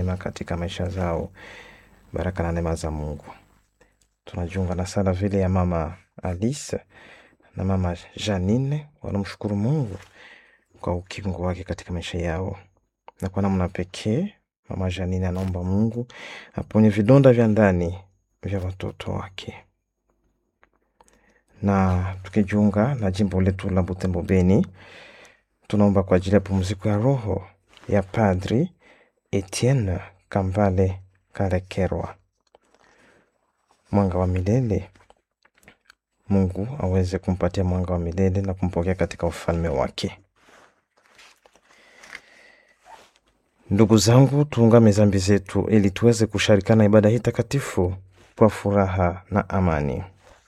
mema katika maisha zao, baraka na neema za Mungu. Tunajiunga na sala vile ya mama Alice na mama Janine, wanamshukuru Mungu kwa ukingo wake katika maisha yao, na kwa namna pekee mama Janine anaomba Mungu aponye vidonda vya ndani vya watoto wake. Na tukijiunga na jimbo letu la Butembo Beni, tunaomba kwa ajili ya pumziko ya roho ya Padri Etienne Kambale Karekerwa, mwanga wa milele. Mungu aweze kumpatia mwanga wa milele na kumpokea katika ufalme wake. Ndugu zangu, tuungame zambi zetu ili tuweze kusharikana ibada hii takatifu kwa furaha na amani.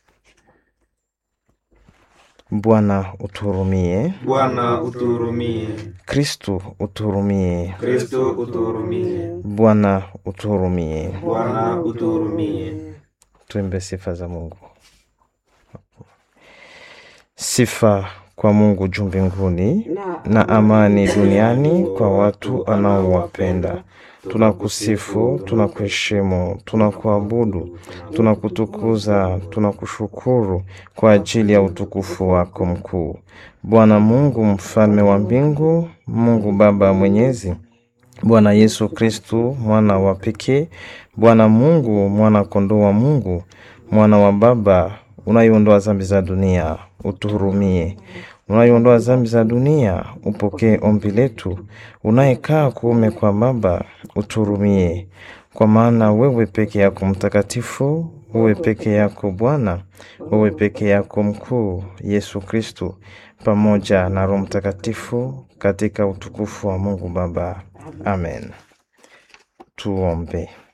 Bwana utuhurumie. Bwana utuhurumie. Kristu utuhurumie. Kristo utuhurumie. Bwana utuhurumie. Bwana utuhurumie. Tuimbe sifa za Mungu. Sifa kwa Mungu juu mbinguni na amani duniani kwa watu anaowapenda. Tunakusifu, tunakuheshimu, tunakuabudu, tunakutukuza, tunakushukuru kwa ajili ya utukufu wako mkuu. Bwana Mungu mfalme wa mbingu, Mungu Baba mwenyezi, Bwana Yesu Kristu mwana wa pekee, Bwana Mungu mwana kondoo wa Mungu, mwana wa Baba unayeondoa dhambi za dunia, utuhurumie. Unayeondoa dhambi za dunia, upokee ombi letu. Unayekaa kuume kwa Baba, utuhurumie. Kwa maana wewe peke yako mtakatifu, wewe peke yako Bwana, wewe peke yako mkuu, Yesu Kristu, pamoja na Roho Mtakatifu, katika utukufu wa Mungu Baba. Amen. Tuombe.